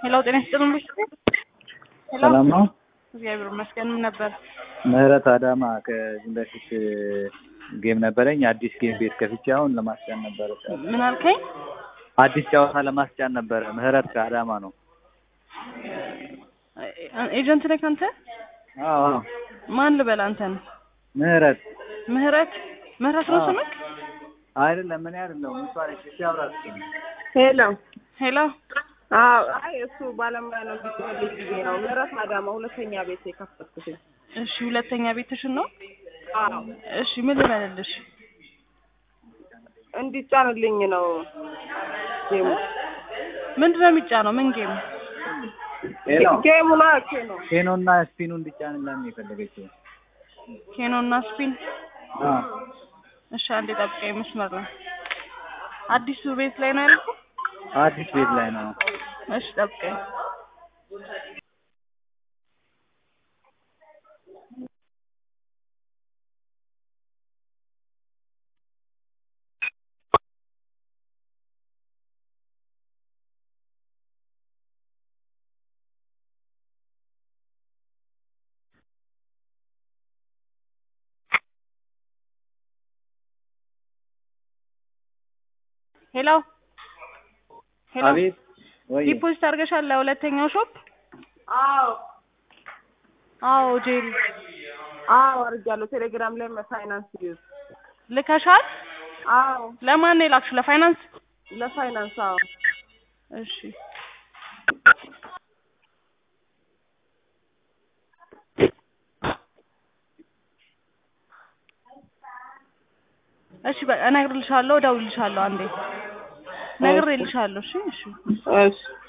ሄሎ ጤና ይስጥልን ልጅ ሄሎ ሰላም ነው። እግዚአብሔር ይመስገን ምን ነበር ምህረት አዳማ ከዚህ በፊት ጌም ነበረኝ። አዲስ ጌም ቤት ከፍቼ አሁን ለማስጫን ነበረ። ምን አልከኝ አዲስ ጨዋታ ለማስጫን ነበረ። ምህረት ከአዳማ ነው። ኤጀንት ነህ አንተ አዎ አዎ። ማን ልበል አንተን ምህረት ምህረት ምህረት ነው አዎ። ስምክ አይደለም ምን አይደለም እሷ ነች። እሺ አብራት ሄሎ ሄሎ አዎ አይ እሱ ባለሙያ ነው እንዲልኝ ጊዜ ነው ምህረት አዳማ ሁለተኛ ቤት የከፈትኩትኝ እሺ ሁለተኛ ቤትሽን ነው አዎ እሺ ምን ልበልልሽ እንዲጫንልኝ ነው ጌሙ ምንድን ነው የሚጫነው ምን ጌም ሄሎ ጌሙ ነው ኬ ነው ኬኖና ስፒኑ እንዲጫንላት ነው የፈለገችው። ኬኖ እና ስፒን አዎ እሺ አንዴ ጠብቀኝ መስመር ላይ አዲሱ ቤት ላይ ነው ያልኩህ አዲስ ቤት ላይ ነው። እሺ ጠብቀኝ ሄሎ ሄሎ አቤት ወይ ዲፖዚት አድርገሻል ለሁለተኛው ሾፕ አዎ አዎ ጄሪ አዎ አድርጊያለሁ ቴሌግራም ላይ ፋይናንስ ዩዝ ልከሻል አዎ ለማን ነው የላክሽው ለፋይናንስ ለፋይናንስ አዎ እሺ እሺ በቃ እነግርልሻለሁ እደውልልሻለሁ አንዴ ነግሬልሻለሁ እሺ እሺ እሺ